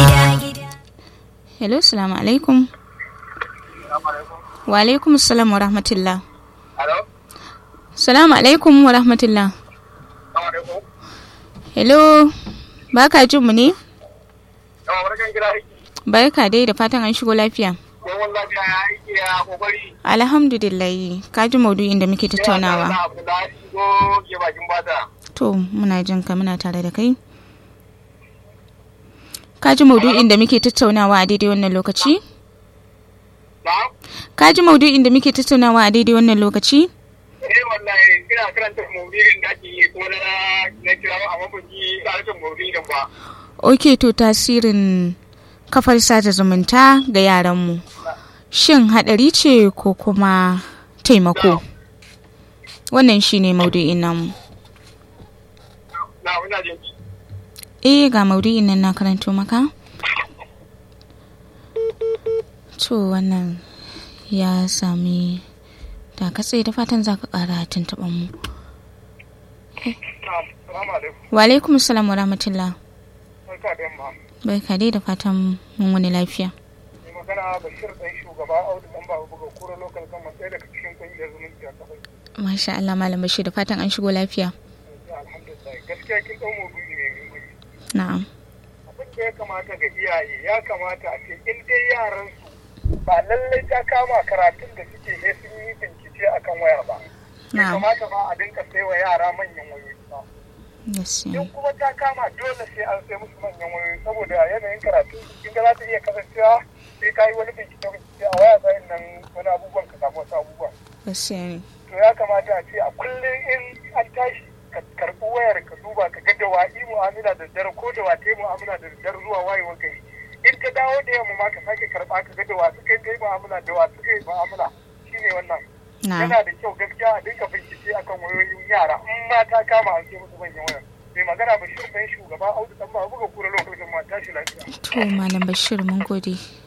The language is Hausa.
hello salamu alaikum wa alaikum salam wa rahmatullah salamu alaikum wa rahmatullah hello ba ka jin mu ne barka dai da fatan an shigo lafiya alhamdulillah ka ji maudu'in da muke tattaunawa to muna jin ka muna tare da kai ka ji maudu'in da muke tattaunawa a daidai wannan lokaci ka ji maudu'in da muke tattaunawa a daidai wannan lokaci eh wallahi ina karanta maudu'in da ake yi ko na na kira amma ban ji karanta maudu'in ba ok to tasirin kafar sada zumunta ga yaranmu shin haɗari ce ko kuma taimako wannan shine maudu'in namu na ina jin eh ga maudu'in nan na karanto maka to wannan ya sami da katse da fatan za ka ƙara tuntuɓar mu Assalamu alaikum. wa alaikum salam wa rahmatullah Barka da yamma. barka dai da fatan mun wani lafiya Mai magana Bashir ɗan shugaba Audu ɗan Baba Buga Kura Local Government ɗaya daga cikin ƙungiyar zumunci a kafai. masha Allah malam bashir da fatan an shigo lafiya Alhamdulillah. Gaskiya kin ɗau maudu'i ne mai muhimmanci. na'am Abin da ya kamata ga iyaye ya kamata a ce in dai yaran su ba lallai ta kama karatun da suke ne sun yi bincike akan waya ba. Ya na'am kamata ma a dinka sai wa yara manyan wayoyi ba. yes in kuma ta kama dole sai an sai musu manyan wayoyi saboda yanayin karatu kin ga za ta iya kasancewa sai ka yi wani bincike bincike a waya sa'in nan wani abubuwan ka samu wasu abubuwan gaskiya ne to ya kamata a ce a kullum in an tashi ka karɓi wayar ka duba ka ga da wa yi mu'amala da dare ko da wa ta yi mu'amala da dare zuwa wayewar gari in ta dawo da yamma ma ka sake karɓa ka ga da wa suka yi mu'amala da wa suka yi mu'amala shine wannan na'am yana da kyau gaskiya a dinka bincike akan wayoyin yara in ma ta kama an sai musu manyan waya mai magana bashir ɗan shugaba audu ɗan ba buga kura lokacin ma tashi lafiya to malam bashir mun gode